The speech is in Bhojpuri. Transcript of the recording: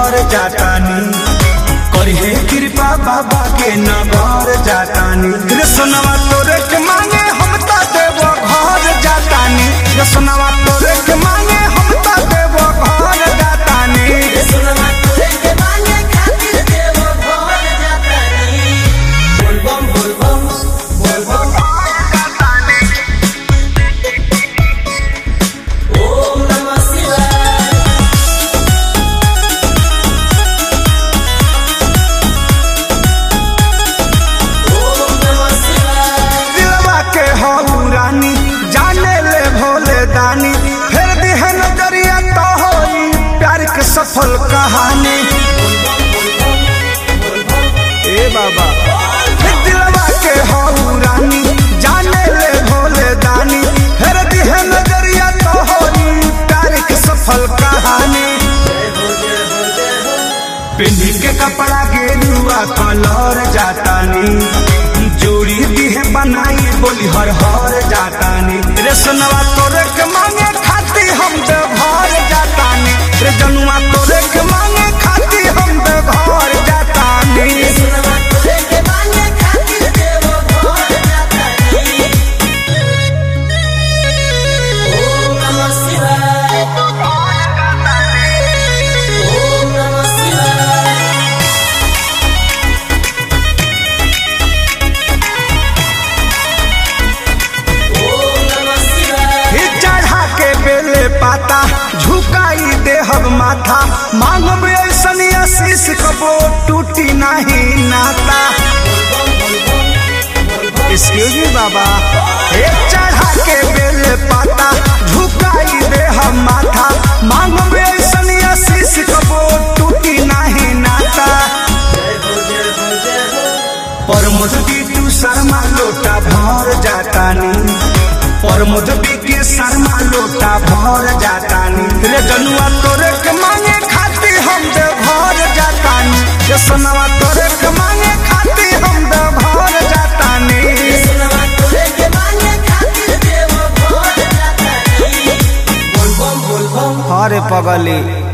घर जातानी करिहे कृपा बाबा के नगर जातानी रे सोनवा तोरे के मांगे हम त देव घर जातानी रे सोनवा तोरे के मांगे हम त देव घर जातानी सुनमा तोरे के मांगे खातिर देव घर जातानी बोल बम बोल बम बोल बम ओम नमः शिवाय ओम नमः शिवाय दिलवा के हो रानी जाने ले भोले दानी फिर दिहे नजरिया तो होई प्यार के सफल कहानी ए बाबा फिर दिलवा के हो रानी जाने ले भोले दानी फिर दिहे नजरिया तो होई प्यार के सफल कहानी पिंडी के कपड़ा गेरुआ कलर जातानी जोड़ी दिहे बनाई बोली हर हर जातानी रे सोनवा तोरे के मांगे खाती हम दे घर जातानी रे जनुआ तोरे के मांगे खाती हम दे घर जातानी सुनमा तोरे के मांगे खातिर देव घर जातानी ओम नमः शिवाय ओम नमः शिवाय ओम नमः शिवाय ही चढ़ा के बेले पाता झुकाई देहब माथा मांगब ऐसन आशीष कबो टूटी नहीं नाता एक्सक्यूज मी बाबा हे चढ़ा के बेले पाता झुकाई देहब माथा मांगब ऐसन आशीष कबो टूटी नहीं नाता परमोद बीटू शर्मा लोटा भर जातानी परमोद बीके शर्मा लोटा भर जातानी रे जनुआ तोरे के मांगे खाती हम दे घर जातानी रे सोनवा तोरे के मांगे खाती हम दे घर जातानी सुनमा तोरे के मांगे खातिर देव घर जातानी बोल बम बोल बम अरे पगली